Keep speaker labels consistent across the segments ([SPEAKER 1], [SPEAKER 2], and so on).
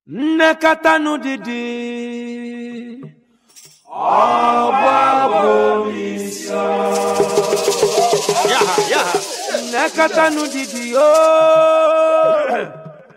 [SPEAKER 1] nnekọta didi
[SPEAKER 2] Yaha, yaha.
[SPEAKER 1] nnekọta didi ooo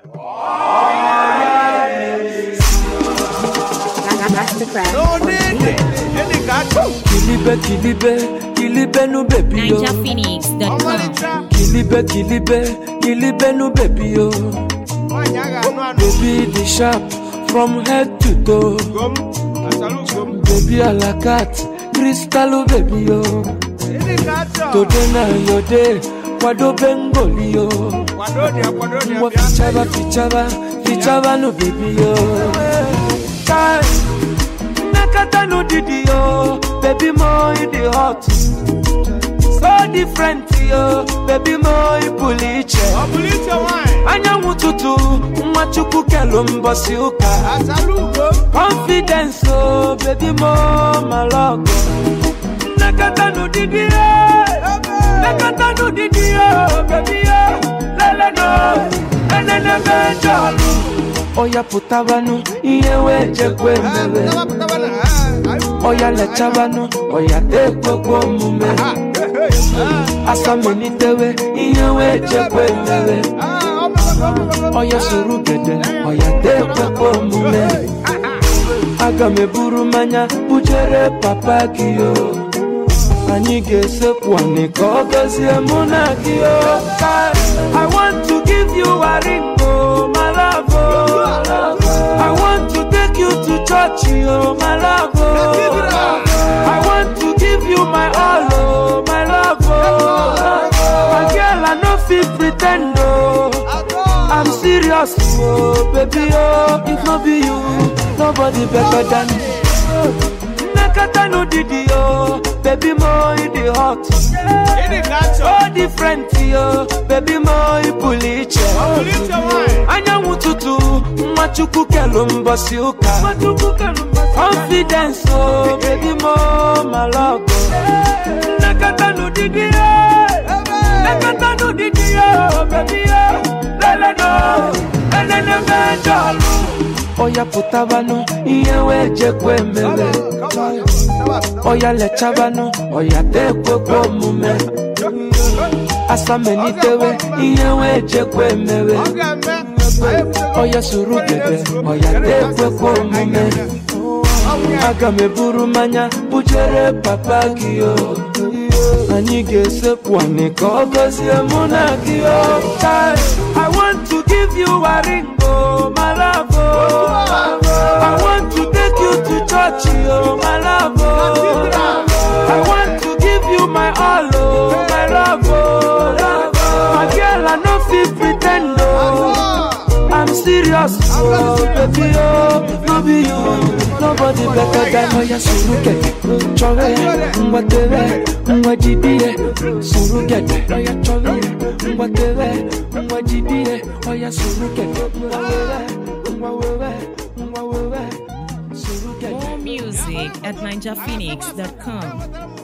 [SPEAKER 3] Mastercraft.
[SPEAKER 2] No need it. Any got
[SPEAKER 1] kilibe kilibe kilibe nu bebi yo
[SPEAKER 3] NigerPhoenix.com.
[SPEAKER 1] kilibe kilibe kilibe nu bebi yo
[SPEAKER 2] Wanyaga, no, no.
[SPEAKER 1] baby the sharp from head to toe
[SPEAKER 2] Gum. Asalu, gum.
[SPEAKER 1] baby alakat kristalu bebi yo
[SPEAKER 2] Any got
[SPEAKER 1] today na your day kwado bengoli yo
[SPEAKER 2] Kwadodia, kwadodia,
[SPEAKER 1] Wa fichaba fichaba fichaba no baby yo Kai Nakata no didi yo Baby mo you the hot So different yo Baby mo you puliche
[SPEAKER 2] Obulite wine.
[SPEAKER 1] Anyanwụ tutu nwa chukwu kelu mbọsị ụka
[SPEAKER 2] Asalu, gum.
[SPEAKER 1] Confidence oh baby mo malọgọ Nakata no didi yo Nakata no didi yo baby yo Lele no Enene mejọlụ Oya pụtabanụ ihe wee jekwe mere
[SPEAKER 2] Taba, taba, na. Ah, ah.
[SPEAKER 1] Oya lechabanụ Oya tekwekwe omume
[SPEAKER 2] Ah, hey, hey. Ah,
[SPEAKER 1] Asamelitewe ihe wee jekwe mere
[SPEAKER 2] ah, oh, my God, oh, my God.
[SPEAKER 1] Oya soro gede Oya tekwekwe omume Aga m eburu mmanya bujere papa gị o anyị ga-esekwu anị ka ọ gọzie mụ na gị o I want to give you a ring o my love o I want to take you to church o my love o I want to give you my all o my love o My girl I no fit pretend o I'm serious, oh baby, oh if no be you, nobody better than me. Nakata no didi, oh baby, mo you the hot,
[SPEAKER 2] Any got
[SPEAKER 1] so different, oh baby, mo you puliche.
[SPEAKER 2] Obulite wine.
[SPEAKER 1] Anyanwụ tutu, nwa chukwu kelu mbọsị ụka. Confidence, oh baby, mo malọgọ. Nakata no didi, oh Nakata no didi, oh baby, oh lele no, enene mejọlụ. Oya pụtabanụ ihe wee jekwe mere. Oya lechabanụ, oya tekwekwe omume. Asamelitewe ihe wee jekwe mere. Oya soro gede, oya tekwekwe omume. Aga m eburu mmanya bujere papa gị o. Anyị ga-esekwu anị ka ọ gọzie mụ na gị o. Kai, I want to give you a ring o, my love o. I want to take you to church o, my love o. I want to give you my all o, my love o. My girl, I no fit pretend o. I'm serious, oh baby, oh no be you, nobody better than Oya Suruke, Chove, Mwatewe, Mwajibie, Suruke, Oya Chove, Mwatewe, Mwajibie, Oya Suruke, Mwawewe, Mwawewe, Mwawewe, Suruke.
[SPEAKER 3] More music at NigerPhoenix.com.